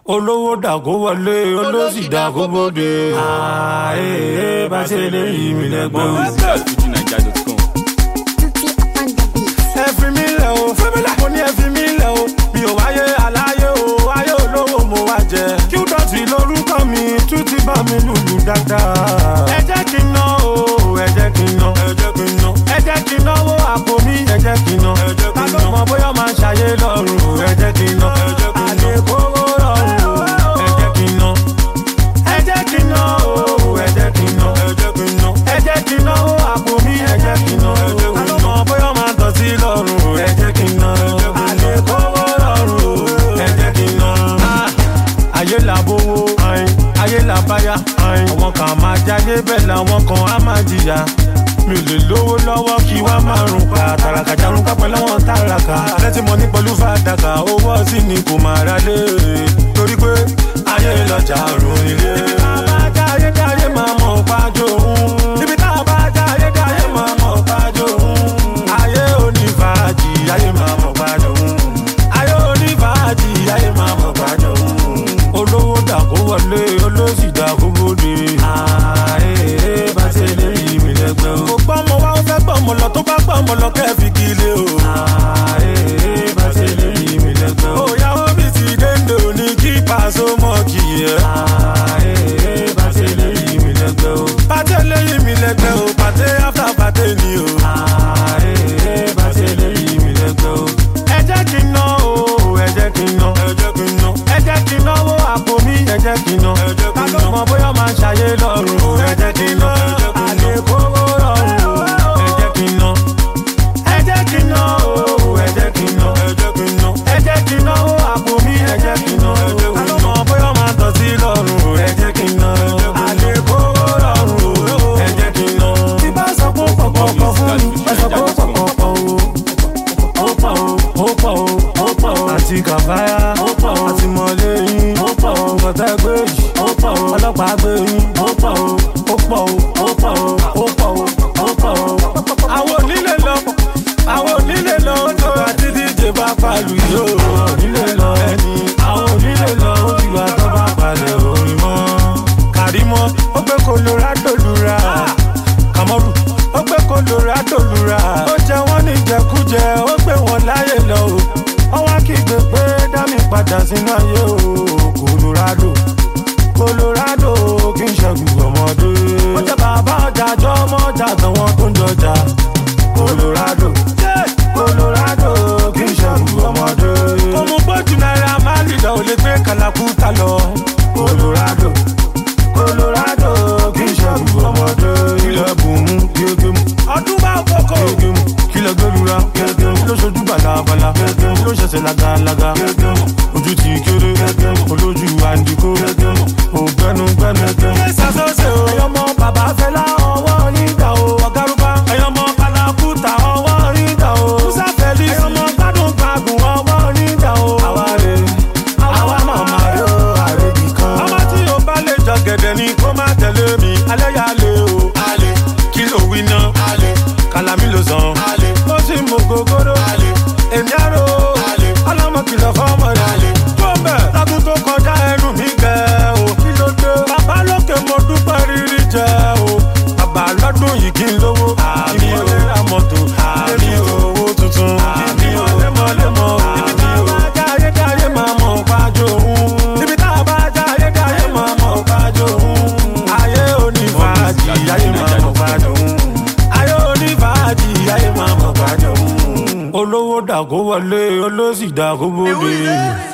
olówó dàgó wọlé olóṣì dàgó bóde. ààyè bá ṣe lè yí mi lẹ́gbẹ̀ẹ́. FujiNiger.com. ẹ fi mí lẹ̀ o mo ní ẹ fi mí lẹ̀ o mi ò wáyé aláyé o ayé olówó mo wá jẹ. kí ó dọ̀tí lórúkọ mi tún ti bá mi lùlù dáadáa. ẹ jẹ́ kí n ná o ẹ jẹ́ kí n ná ẹ jẹ́ kí n ná ẹ jẹ́ kí n náwó àpò mi ẹ jẹ́ kí n ná ẹ jẹ́ kí n ná ta ló mọ bóyá máa ṣàyé lọ́rùn ẹ jẹ́ kí n ná ẹ jẹ́ kí n ná àlékòwò lọ́rùn ẹ jẹ́ kí n ná ẹ jẹ́ kí n ná o ẹ jẹ́ kí n ná ẹ jẹ́ kí n ná ẹ jẹ́ kí n náwó àpò mi ẹ jẹ́ kí n ná ta ló mọ bóyá máa tọ̀ sí lọ́rùn ẹ jẹ́ kí n ná àlékòwò lọ́rùn ẹ jẹ́ kí n ná. ayé làbówó ayé làbáyá àwọn kan máa jáde bẹ́ẹ̀ làwọn kan á máa jìyà mi ò lè lówó lọ́wọ́ kí wá máa rùn pa tàràkà jarun pápẹ́ lọ́wọ́ tàràkà lẹ́tí mo ní pẹ̀lú fàdákà owó sí ni kò máa ra lé torí pé ayé lọ́jà rùn ilé. ibi tá a bá jáyé jáyé máa mọ̀ pájó òun ibi tá a bá jáyé jáyé máa mọ̀ pájó òun ayé onífàájì ayé máa mọ̀ pájó òun ayé onífàájì ayé máa mọ̀ pájó òun olówó dàgó wọlé olóṣì dàgó bóde. ààyè bá ṣe lè yí mi lẹ́gbẹ́ o. kò gbọ́ ọmọ wa ó fẹ́ gbọ́ ọmọ lọ tó bá gbọ́ ọmọ lọ kẹ́ fi kílé o. ààyè bá ṣe lè yí mi lẹ́gbẹ́ o. òyàwó mi ti dénde òní kí pàṣẹ mọ́ kì í yẹ. ààyè bá ṣe lè yí mi lẹ́gbẹ́ o. pàtẹ lè yí mi lẹ́gbẹ́ o pàtẹ áfà pàtẹ ni o. ààyè bá ṣe lè yí mi lẹ́gbẹ́ o. ẹ jẹ́ kí n ná o ẹ jẹ́ kí n ná ẹ jẹ́ kí n ná ẹ jẹ́ kí n náwó àpò mi ẹ jẹ́ kí n ná ta ló mọ bóyá máa ṣàyé lọ́rùn ẹ jẹ́ kí n ná àlékòwò lọ́rùn ẹ jẹ́ kí n ná ẹ jẹ́ kí n ná o ẹ jẹ́ kí n ná ẹ jẹ́ kí n náwó àpò mi ẹ jẹ́ kí n ná ta ló mọ bóyá máa tọ̀ sí lọ́rùn ẹ jẹ́ kí n ná àlékòwò lọ́rùn ẹ jẹ́ kí n ná. tí bá sọ pé ó pọ̀ pọ̀ pọ̀ fún mi ẹ sọ pé ó pọ̀ pọ̀ pọ̀ o ó pọ̀ o ó pọ̀ o ó pọ̀ o àti kàfáyà ó pọ̀ o àti mọ̀lẹ́yìn ó pọ̀ o kọ̀tẹ́ gbé yìí ó pọ̀ o ọlọ́pàá gbé yìí ó pọ̀ o ó pọ̀ o ó pọ̀ o ó pọ̀ o ó pọ̀ o. àwọn onílé lọ àwọn onílé lọ ó tó àti díje bá palu yìí ó onílé lọ ẹni àwọn onílé lọ ó ti wà tó bá palẹ̀ orin mọ́. kàrímọ́ ó gbé colorado lura kàmọ́rù ó gbé colorado lura ó jẹ wọ́n ní jẹkújẹ ó gbé wọn láyè lọ o ọwọ́ kígbe pé dámì padà sínú ayé o colorado colorado kì í ṣẹ́gun ọmọdé. ó jẹ́ bàbá ọjà jọ ọmọ ọjà àtàwọn tó ń jọjà colorado colorado kì í ṣẹ́gun ọmọdé. kò mú bójú náírà máa lì lọ ò lè gbé kàlàkùtà lọ colorado colorado kì í ṣẹ́gun ọmọdé. ilẹ̀ bùnmú gégé mu. ọdún bá kókó. gégé mu kílẹ̀ gbẹ́lura. gégé mu ló ṣojú balabala. gégé mu ló ṣẹ̀ṣẹ̀ lagalaga. gégé mu ojú ti kéré. gégé mu olójú àǹdíkó. gégé mu ògbẹ́nu gbẹ́nu. gégé mu ṣàṣọṣe o. ẹyọmọ bàbá fẹlá ọwọ́ nígbà o. ọ̀gárùbá ẹyọmọ kalakuta ọwọ́ nígbà o. musa fẹ́lí ẹyọmọ gbádùn gbàgùn ọwọ́ nígbà o. àwa rè àwa màmá rè o àrèbì kan. ọmọ tí o bá lè jọ gẹ̀dẹ̀ ni kó má tẹ̀lé mi. alẹ́ yà lé o. alẹ́ kí ló wí ná. alẹ́ kàlámì ló sàn. alẹ́ mo ti mú gogoro. alẹ́ èmi àrò. alẹ́ ọlọ́mọ kìlọ̀ fọ́mọ rẹ̀. alẹ́ tó bẹ̀ lágùn tó kọjá ẹnu mi gẹ̀ o. kí ló dé. bàbá lókè mo dúpẹ́ rírí jẹ o. bàbá lọ́dún yìí kí n lówó. àmì o ra mọ́tò. àmì o owó tuntun. àmì o lemọ́lemọ́. ibi tá a bá jáyé jáyé máa mọ̀ pájó òun. ibi tá a bá jáyé jáyé máa mọ̀ pájó òun. ayé onífàájì ayé máa mọ̀ pájó òun. ayé onífàájì ayé máa mọ̀ pájó òun. olówó dàgó wọlé olóṣì dàgó bóde.